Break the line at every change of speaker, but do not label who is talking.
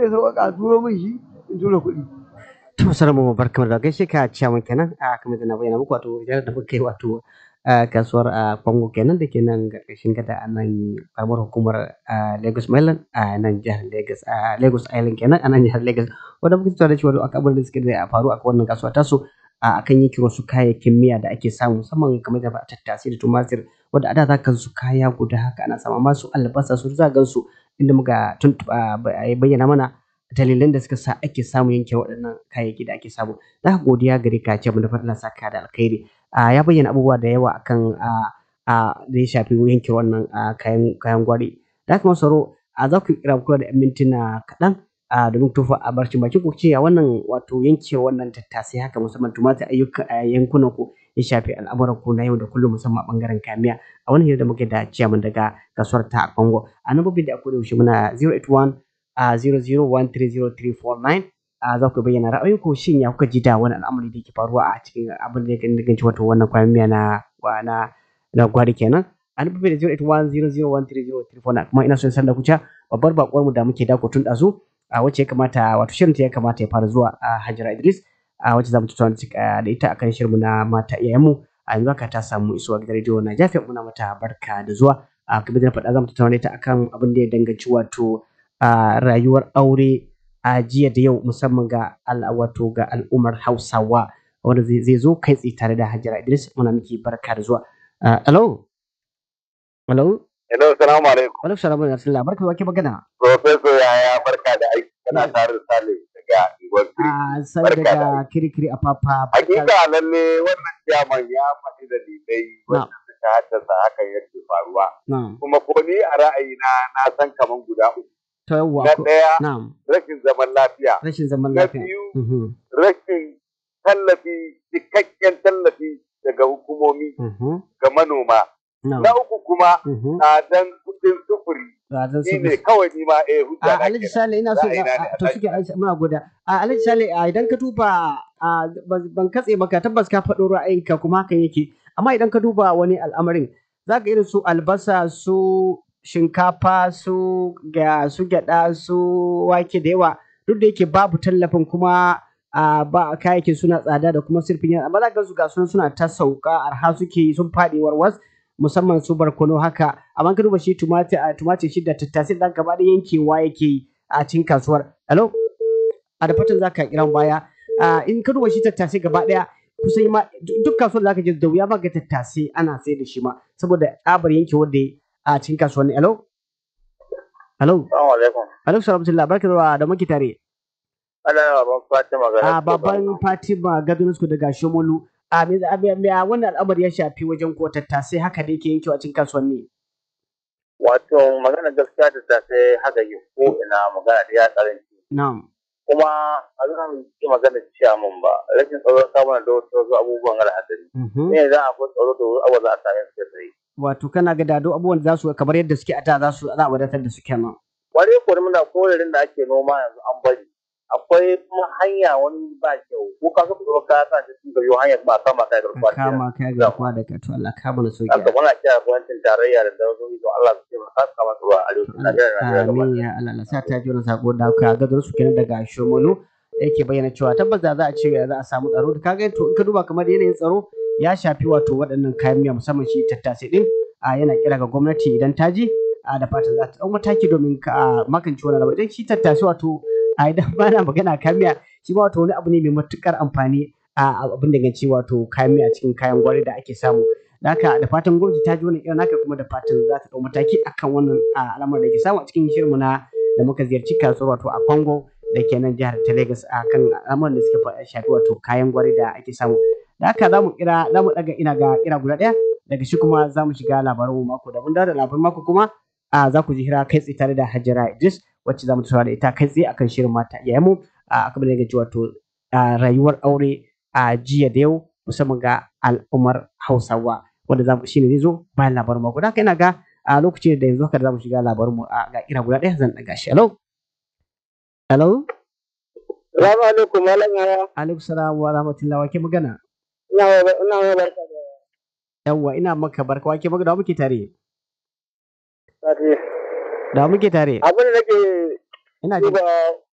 ya sauƙaƙa a turo min shi in tura kuɗi
to salamu barkamu da gaishe ka ciyaman kenan a kamar da na bayyana muku wato idan da muka yi wato a kasuwar a Kongo kenan da ke nan ƙarƙashin gada a nan karamar hukumar a Lagos Mainland a nan jihar Lagos a Lagos Island kenan a nan jihar Lagos wanda muke tattauna da shi wato akan abin da suke da faru a wannan kasuwa tasu a akan yanke wasu kayayyakin miya da ake samu musamman kamar da tattasai da tumatir wanda a da za ka su kaya guda haka ana samu amma su albasa su za gan su inda muka tuntuɓa bayyana mana dalilan da suka sa ake samu yanke waɗannan kayayyaki da ake samu da haka godiya gare ka ce mu da fatan saka da alkhairi ya bayyana abubuwa da yawa akan da ya shafi yanke wannan kayan kayan gwari da haka masaro za ku kira kula da 'yan mintuna kaɗan domin tufa a barcin bakin ku ce wannan wato yanke wannan tattasai haka musamman tumatir ayyuka a yankunan ku ya shafi al'amuran ku na yau da kullum musamman a bangaren kamiya a wani hira da muke da ciyaman daga kasuwar ta a Congo a nan da akwai da yaushe muna 081 a 00130349 a za ku bayyana ra'ayinku shin ya kuka ji da wani al'amari da ke faruwa a cikin abin da ya danganci wato wannan kwayan miya na na na gwari kenan an bi da 08100130349 kuma ina son san da kuca babbar bakwar mu da muke dako tun dazu a wacce ya kamata wato shirin ta ya kamata ya fara zuwa a Hajara Idris a wacce zamu tattauna da ita akan shirin mu na mata iyayenmu a yanzu haka ta samu isuwa gidan rediyo na Jafi muna mata barka da zuwa a kamar da na faɗa zamu tattauna ita akan abin da ya danganci wato a rayuwar aure a jiya da yau musamman ga wato ga al'ummar Hausawa wanda zai zo kai tsaye tare da Hajara Idris muna miki barka da zuwa hello hello
hello assalamu alaikum
alaikum salam wa rahmatullah barka da magana
professor yaya barka da aiki kana tare da Sale daga Igor
a sai daga kirikiri a papa
hakika lalle wannan jaman ya faɗi da dalilai wanda suka haddasa hakan yake faruwa kuma ko ni a ra'ayina na san kaman guda uku
ta yawa
na ɗaya
na'am
rashin zaman lafiya
rashin zaman
na
lafiya
biyu
Mhm,
rashin tallafi cikakken tallafi daga hukumomi
mhm,
ga manoma
na'am
na uku kuma
mhm.
tsadan kuɗin sufuri
Ga zan
shi
so-
ne kawai ni ma eh hujja
a
na
alhaji
kenan.
sale ina so
Ra'ayina ne,
a- to
Alhaji
suke Alhaji- muna goda a alhaji sale a idan ka duba a ban ban katse maka tabbas ka faɗo ra'ayinka kuma hakan yake amma idan ka duba wani al'amarin za ka irin su albasa su shinkafa su ga su gyaɗa su wake da yawa duk da yake babu tallafin kuma a ba kayayyakin suna tsada da kuma sirfin yana amma za ka ga su ga sunan suna ta sauka arha suke yi sun faɗi warwas musamman su barkono haka amma ka duba shi tumatir a tumatir shi da tattasai dan gaba da yankewa yake yi a cikin kasuwar hello a da fatan zaka kiran baya a in ka duba shi tattasai gaba daya kusan ma duk kasuwar da zaka je da wuya ba ga tattasai ana sai da shi ma saboda tsabar yankewar da ya a cikin kasuwar hello hello
Assalamu alaikum.
hello salamatullah barka da da muke tare
Ana baban Fatima ga
a baban Fatima Gadonusku daga Shomolu a me a me- me- a wannan al'amari ya shafi wajen ko tattasai haka da yake yankewa cikin kasuwanni
Wato magana gaskiya da ta sai haka yi ko ina magana da ya karanci.
na'am
Kuma a zan yi magana ciyaman ba. Rashin tsaro samun da wasu abubuwan al'adari.
Mhm.
Ne za a fi tsaro da wasu abubuwa za a same su sai.
wato kana ga dado abubuwan da za su kamar yadda suke a da za su za a wadatar da su kenan
Wani ko muna korarin da ake noma yanzu an bari. Akwai kuma hanya wani ba kyau. Ko ka so ka ka sa shi ga yau hanyar ba kama kai
ka
garkuwa.
kama kai ga kuwa da ka to Allah ka mana sauki
Haka muna kira gwamnatin tarayya da dauzoyi don Allah su taimaka su kama su ruwa a arewacin Najeriya da Najeriya gaba
amin ya Allah Allah sa ta ji wannan sako da ka ga su kenan daga Shomolu yake bayyana cewa tabbas da za a ce za a samu tsaro da kaga to in ka duba kamar yanayin tsaro ya shafi wato waɗannan kayan miya musamman shi tattasai din a yana kira ga gwamnati idan ta ji a da fatan za ta ɗau mataki domin ka magance wannan abu idan shi tattasai wato a idan ba na magana kayan miya shi ma wato wani abu ne mai matukar amfani a abin da ganci wato kayan miya cikin kayan gwari da ake samu da haka da fatan gwamnati ta ji wannan irin haka kuma da fatan za ta ɗau mataki akan wannan a, al'amarin da ke samu a cikin shirinmu na da muka ziyarci kasuwar wato a Congo da ke nan jihar ta Lagos a kan al'amuran da suka fa- shafi wato kayan gwari da ake samu da haka za mu kira za mu daga ina ga kira guda ɗaya daga shi kuma za mu shiga labaran mako da mun dawo da labaran mako kuma a za ku ji hira kai tsaye tare da Hajara Idris wacce za mu tattauna da ita kai tsaye akan shirin mata iyayenmu a akan da gaji wato a rayuwar aure a jiya da yau musamman ga al'ummar Hausawa wanda za mu shine zai zo bayan labarin mako da haka ina ga a lokacin da yanzu haka da za mu shiga labarin mu a ga kira guda ɗaya zan daga shi hello hello
Salamu alaikum malam yaya.
alaikum salam wa rahmatullahi wa ke magana
Ina wa ina wa barka da
yawwa ina maka barka wa ke magana da wa muke tare
sati.
da wa muke tare
Abin da nake
ina jin
duba